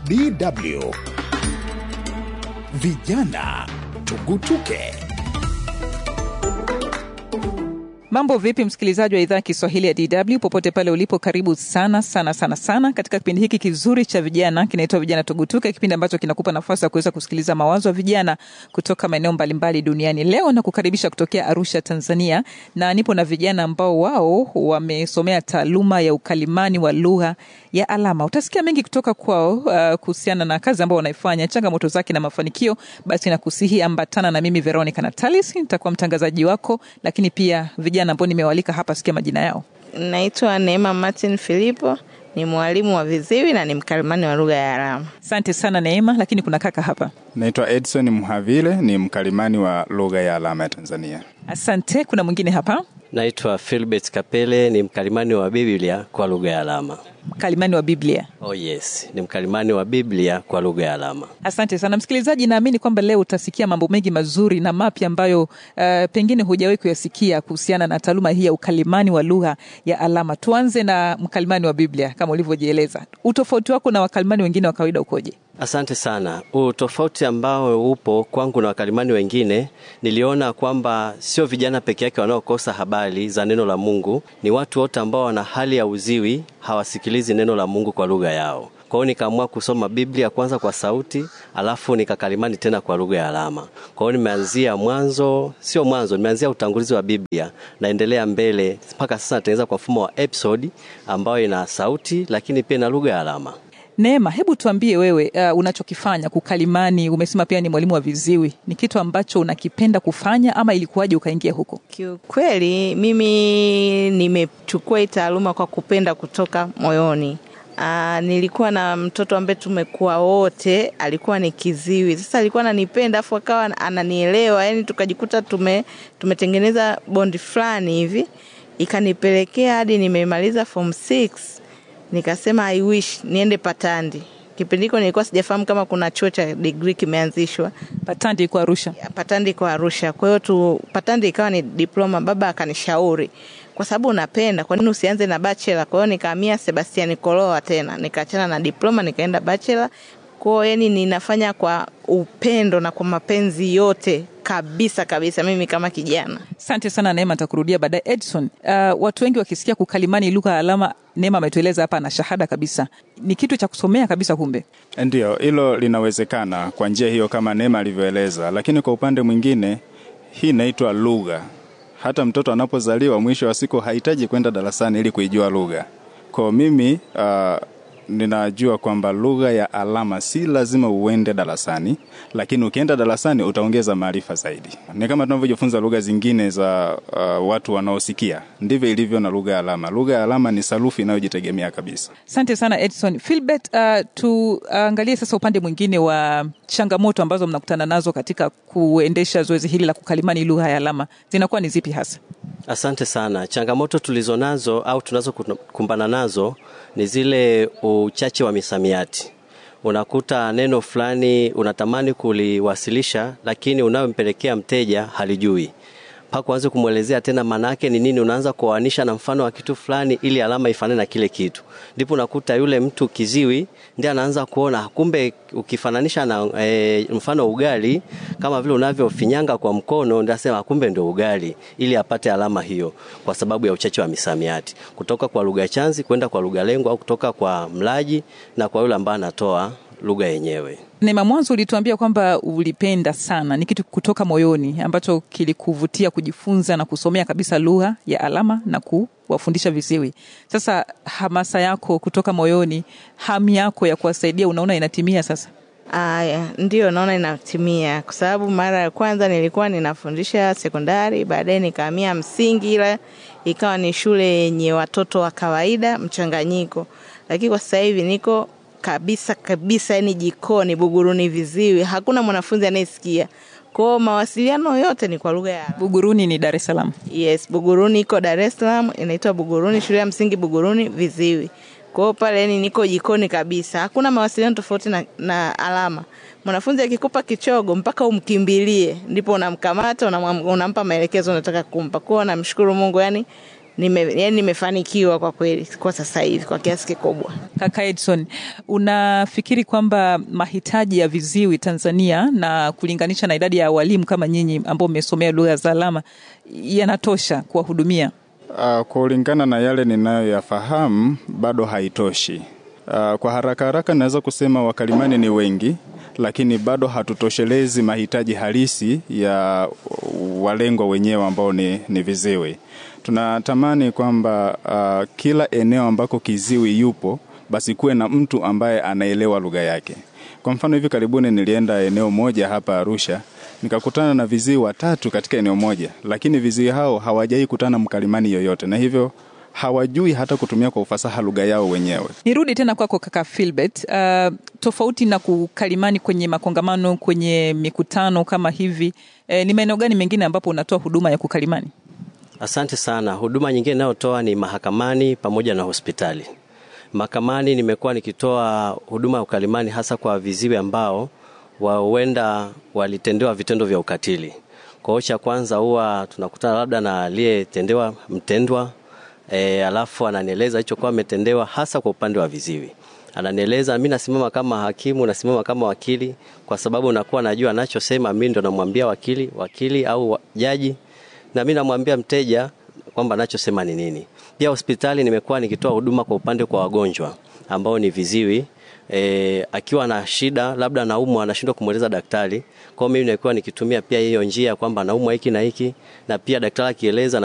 DW Vijana Tugutuke. Mambo vipi, msikilizaji wa idhaa ya Kiswahili ya DW popote pale ulipo, karibu sana sana sana sana katika kipindi hiki kizuri cha vijana kinaitwa Vijana Tugutuke, kipindi ambacho kinakupa nafasi ya kuweza kusikiliza mawazo ya vijana kutoka maeneo mbalimbali duniani. Leo na kukaribisha kutokea Arusha, Tanzania, na nipo na vijana ambao wao wamesomea taaluma ya ukalimani wa lugha ya alama. Utasikia mengi kutoka kwao uh, kuhusiana na kazi ambao wanaifanya, changamoto zake na mafanikio. Basi nakusihi ambatana na mimi Veronica Natalis, nitakuwa mtangazaji wako, lakini pia vijana ambao nimewalika hapa, sikia majina yao. Naitwa Neema Martin Filipo, ni mwalimu wa viziwi na ni mkalimani wa lugha ya alama. Asante sana Neema, lakini kuna kaka hapa. Naitwa Edson Mhavile, ni mkalimani wa lugha ya alama ya Tanzania. Asante. Kuna mwingine hapa, Naitwa Philbert Kapele, ni mkalimani wa Biblia kwa lugha ya alama. mkalimani wa Biblia. Oh yes, ni mkalimani wa Biblia kwa lugha ya alama. Asante sana msikilizaji, naamini kwamba leo utasikia mambo mengi mazuri na mapya ambayo uh, pengine hujawahi kuyasikia kuhusiana na taaluma hii ya ukalimani wa lugha ya alama. Tuanze na mkalimani wa Biblia kama ulivyojieleza. Utofauti wako na wakalimani wengine wa kawaida ukoje? Asante sana. Utofauti ambao upo kwangu na wakalimani wengine, niliona kwamba sio vijana peke yake wanaokosa habari za neno la Mungu, ni watu wote ambao wana hali ya uziwi, hawasikilizi neno la Mungu kwa lugha yao. Kwa hiyo nikaamua kusoma Biblia kwanza kwa sauti, alafu nikakalimani tena kwa lugha ya alama. Kwa hiyo nimeanzia mwanzo, sio mwanzo, nimeanzia utangulizi wa Biblia, naendelea mbele mpaka sasa natengeneza kwa mfumo wa episode ambayo ina sauti lakini pia na lugha ya alama. Neema, hebu tuambie wewe, uh, unachokifanya kukalimani. Umesema pia ni mwalimu wa viziwi, ni kitu ambacho unakipenda kufanya ama ilikuwaje ukaingia huko? Kiukweli mimi nimechukua hii taaluma kwa kupenda kutoka moyoni. Aa, nilikuwa na mtoto ambaye tumekuwa wote, alikuwa ni kiziwi. Sasa alikuwa ananipenda afu akawa ananielewa, yani tukajikuta tume tumetengeneza bondi fulani hivi, ikanipelekea hadi nimemaliza form 6 nikasema I wish niende Patandi. Kipindi hiko nilikuwa sijafahamu kama kuna chuo cha degree kimeanzishwa Patandi iko Arusha. Patandi kwa Arusha. Kwa hiyo tu Patandi ikawa ni diploma. Baba akanishauri kwa sababu unapenda, kwa nini usianze na bachelor? Kwa hiyo nikahamia Sebastian Koloa tena, nikaachana na diploma nikaenda bachelor. Kwa hiyo yani ninafanya kwa upendo na kwa mapenzi yote kabisa kabisa, mimi kama kijana. Asante sana Neema, nitakurudia baadaye. Edson, uh, watu wengi wakisikia kukalimani lugha ya alama, Neema ametueleza hapa na shahada kabisa, ni kitu cha kusomea kabisa. Kumbe Ndiyo, hilo linawezekana kwa njia hiyo kama Neema alivyoeleza, lakini kwa upande mwingine hii inaitwa lugha. Hata mtoto anapozaliwa mwisho wa siku hahitaji kwenda darasani ili kuijua lugha. Kwa mimi uh, ninajua kwamba lugha ya alama si lazima uende darasani, lakini ukienda darasani utaongeza maarifa zaidi. Ni kama tunavyojifunza lugha zingine za uh, watu wanaosikia, ndivyo ilivyo na lugha ya alama. Lugha ya alama ni sarufi inayojitegemea kabisa. asante sana Edson. Philbert, uh, tuangalie sasa upande mwingine wa changamoto ambazo mnakutana nazo katika kuendesha zoezi hili la kukalimani lugha ya alama, zinakuwa ni zipi hasa? Asante sana. Changamoto tulizo nazo au tunazokumbana nazo ni zile uchache wa misamiati. Unakuta neno fulani unatamani kuliwasilisha, lakini unayompelekea mteja halijui mpaka uanze kumwelezea tena maana yake ni nini. Unaanza kuoanisha na mfano wa kitu fulani ili alama ifanane na kile kitu, ndipo unakuta yule mtu kiziwi ndiye anaanza kuona kumbe, ukifananisha na e, mfano ugali kama vile unavyofinyanga kwa mkono, ndio asema kumbe ndio ugali, ili apate alama hiyo, kwa sababu ya uchache wa misamiati kutoka kwa lugha chanzi kwenda kwa lugha lengo, au kutoka kwa mlaji na kwa yule ambaye anatoa lugha yenyewe. Neema, mwanzo ulituambia kwamba ulipenda sana, ni kitu kutoka moyoni ambacho kilikuvutia kujifunza na kusomea kabisa lugha ya alama na kuwafundisha viziwi. Sasa hamasa yako kutoka moyoni, hamu yako ya kuwasaidia, unaona inatimia sasa? Aya, ndio naona inatimia, kwa sababu mara ya kwanza nilikuwa ninafundisha sekondari, baadaye nikahamia msingi, ila ikawa ni shule yenye watoto wa kawaida mchanganyiko, lakini kwa sasa hivi niko kabisa kabisa, yani jikoni Buguruni viziwi, hakuna mwanafunzi anayesikia. Kwao mawasiliano yote ni kwa lugha ya alama. Buguruni ni Dar es Salaam. Yes, Buguruni iko Dar es Salaam, inaitwa Buguruni, shule ya msingi Buguruni viziwi. Kwa hiyo pale yani niko jikoni kabisa, hakuna mawasiliano tofauti na, na alama. Mwanafunzi akikupa kichogo mpaka umkimbilie, ndipo unamkamata unamwam- unampa maelekezo unataka kumpa. Kwa hiyo namshukuru Mungu, yani nime, yani nimefanikiwa kwa kweli kwa sasa hivi kwa kiasi kikubwa. Kaka Edson, unafikiri kwamba mahitaji ya viziwi Tanzania na kulinganisha na idadi ya walimu kama nyinyi ambao mmesomea lugha za alama yanatosha kuwahudumia? Uh, kulingana na yale ninayoyafahamu bado haitoshi. Uh, kwa haraka haraka naweza kusema wakalimani ni wengi, lakini bado hatutoshelezi mahitaji halisi ya walengwa wenyewe ambao ni, ni viziwi. Tunatamani kwamba uh, kila eneo ambako kiziwi yupo basi kuwe na mtu ambaye anaelewa lugha yake. Kwa mfano hivi karibuni nilienda eneo moja hapa Arusha nikakutana na viziwi watatu katika eneo moja, lakini viziwi hao hawajai kutana mkalimani yoyote, na hivyo hawajui hata kutumia kwa ufasaha lugha yao wenyewe. Nirudi tena kwako kaka Philbert. Uh, tofauti na kukalimani kwenye makongamano, kwenye mikutano kama hivi, eh, ni maeneo gani mengine ambapo unatoa huduma ya kukalimani? Asante sana. Huduma nyingine inayotoa ni mahakamani pamoja na hospitali. Mahakamani nimekuwa nikitoa huduma ya ukalimani hasa kwa viziwi ambao huenda walitendewa vitendo vya ukatili. Kwa hiyo cha kwanza huwa tunakutana labda na aliyetendewa mtendwa e, alafu ananieleza hicho kwa ametendewa hasa kwa upande wa viziwi. Ananieleza, mimi nasimama kama hakimu, nasimama kama wakili, kwa sababu nakuwa najua anachosema, mimi ndo namwambia wakili, wakili au jaji, na mimi namwambia mteja kwamba anachosema ni nini. Pia hospitali nimekuwa nikitoa huduma kwa upande kwa wagonjwa ambao ni viziwi e, akiwa na shida labda anaumwa anashindwa kumweleza daktari. Kwa hiyo mimi nilikuwa nikitumia pia hiyo njia kwamba anaumwa hiki na hiki, na pia daktari akieleza